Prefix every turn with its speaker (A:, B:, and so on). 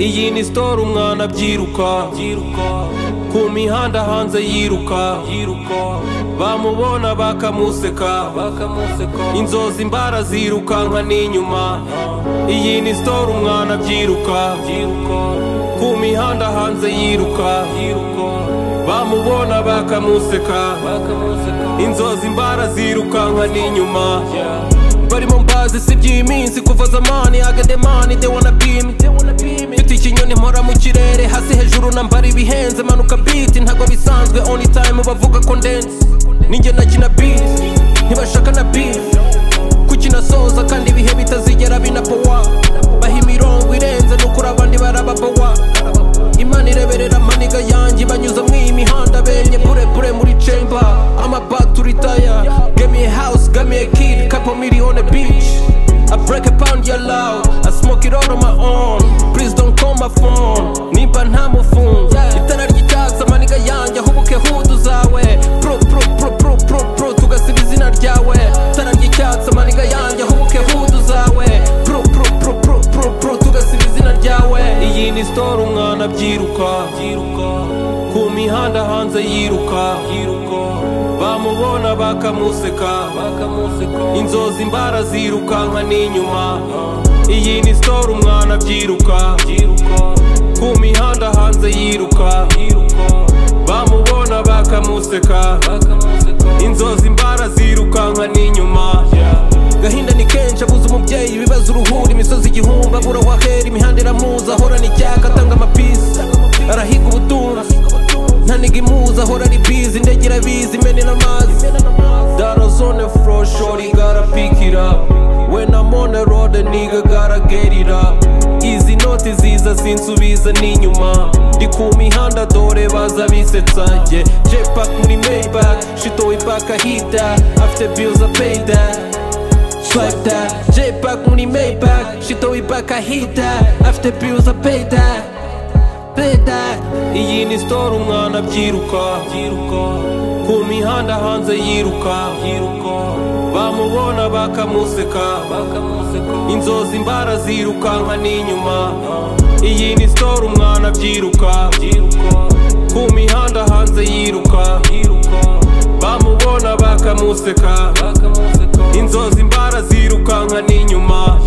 A: iyi ni sitoro umwana abyiruka ku mihanda hanze yiruka bamubona bakamuseka inzozi mbara zirukanka n'inyuma iyi ni sitoro umwana abyiruka ku mihanda hanze yiruka bamubona bakamuseka inzozi mbara zirukanka n'inyuma barimo mbazi si iby'iminsi kuva zamani agademani they wanna be me mfite ikinyoni mpora mu kirere hasi hejuru nambara ibihenze manuka beat ntago bisanzwe only time bavuga ko ndenze ninjye nakina beat ntibashaka na beat kukinasoza kandi ibihe bitazigera binapowa baha imirongo irenze n'ukuri abandi barababowa imana ireberera amaniga yanjye banyuza mu iyi mihanda benye burebure muri cemba amabaturitaye gamiye house gamiye kid kapo miliyone beach I break a pound ya loud I smoke it all on my own Please don't call my phone Nimba nta mufungo Itara ry'icyatsi amaniga yanjye ahubuke hudu zawe Pro pro pro pro pro pro tugasiba izina ryawe Itara ry'icyatsi amaniga yanjye ahubuke hudu zawe Pro pro pro pro pro pro tugasiba izina ryawe Iyi ni store umwana abyiruka Ku mihanda hanze yiruka Bamubona bakamuseka Inzozi mbara zirukanka n'inyuma Iyi ni store umwana abyiruka Ku mihanda hanze yiruka Bamubona bakamuseka Inzozi mbara zirukanka n'inyuma gahinda ni kenshi abuze umubyeyi ibibazo uruhuri imisozi igihumbi abura wahera imihanda iramuza ahorana icyaka atanga amapisi arahiga ubutunzi ntaniga imuza ahora ari bizi indege irabizi imenera amazi darozone foro shori gara pikira when I'm on the road a nigga gotta get it up izi noti ziza zinsubiza n'inyuma ndi ku mihanda dore baza bisetsa njye jepak muri maybach shitowe back ahita afite bills a pay that swipe that J-Pack muri Maybach Shito iback I hit that After bills I pay that Pay that Iyi ni store umwana abyiruka Ku mihanda hanze yiruka Bamubona bakamuseka Inzozi mbara zirukanka n'inyuma Iyi ni store umwana abyiruka Ku mihanda hanze yiruka Bamubona bakamuseka Inzozi mbara zirukanka n'inyuma